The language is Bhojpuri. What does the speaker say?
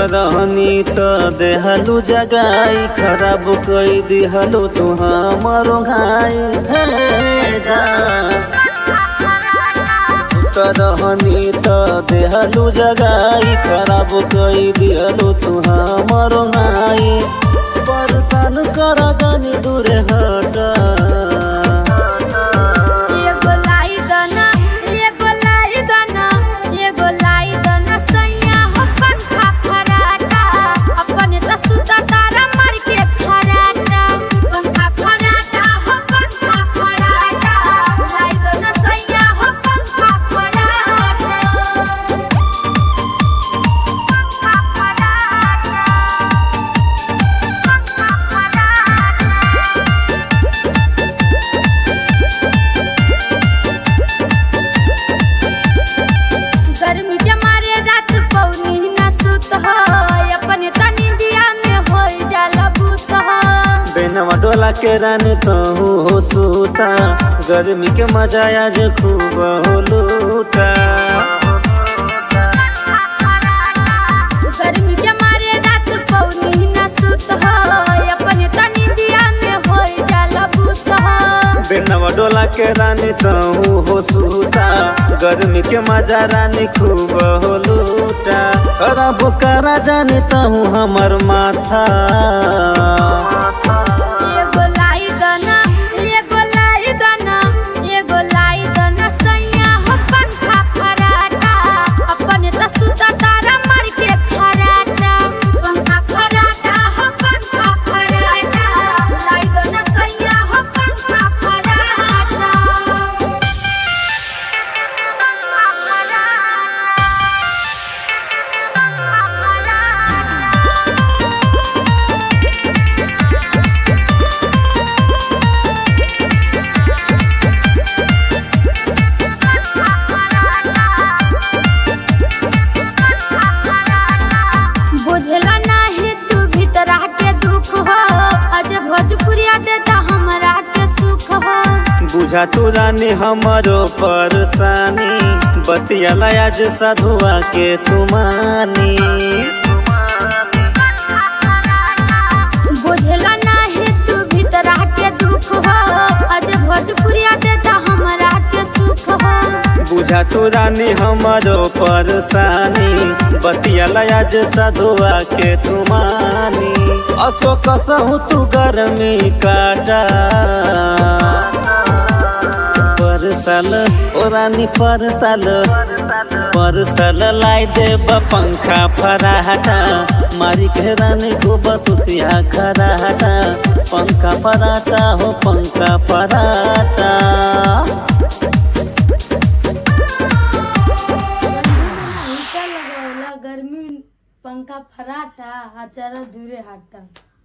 रहनी त देहलू जगाई खराब कई दिहलू तू हमारो घाई हे जान त रहनी त देहलू जगाई खराब कई दिहलू तू हमारो घाई परेशान कर जानी दूरे हटा एगो लाई दना एगो लाई दना एगो लाई दना सैया हो पंखा फराटा अपने त सुता तारा मार के खराटा पंखा फराटा हो पंखा फराटा लाई दना सैया हो पंखा फराटा पंखा फराटा पंखा फराटा गर्मी के मारे रात पौनी न सुत हो अपने तनी दिया में हो जाला भूत हो बेनवा डोला के रानी तहु हो सूता गर्मी के मजा आज खूब हो लूटा गर्मी के मारे रात पौनी न सुत हो अपने तनी दिया में हो जाला भूत हो बेनवा डोला के रानी तहु हो सूता गर्मी के मजा रानी खूब हो लूटा खराब करा जानी तहु हमर माथा एगो लाई दना एगो लाई दना एगो लाई दना सैया हो पंखा फराटा अपने त सुता तारा मार के खराटा पंखा फराटा हो पंखा फराटा लाई दना सैया हो पंखा फराटा पंखा फराटा बुझला नाही तू भीतरा के दुख हो अज भोजपुरिया देता हमरा के सुख हो बुझा तू रानी हमरो परेशानी बतिया आज साधुआ के तुमानी बुझला नाही तू भीतरा के दुख हो अज भोजपुरिया देता हमरा के सुख हो बुझा तू रानी हमरो परेशानी बतिया आज साधुआ के तुमानी असो कसहु तू गर्मी काटा परसल ओ रानी परसल परसल लाई देब पंखा फराटा मारी के रानी को बसुतिया खराटा पंखा फराटा हो पंखा फराटा गर्मी पंखा फराटा आ चरा दूरे हटा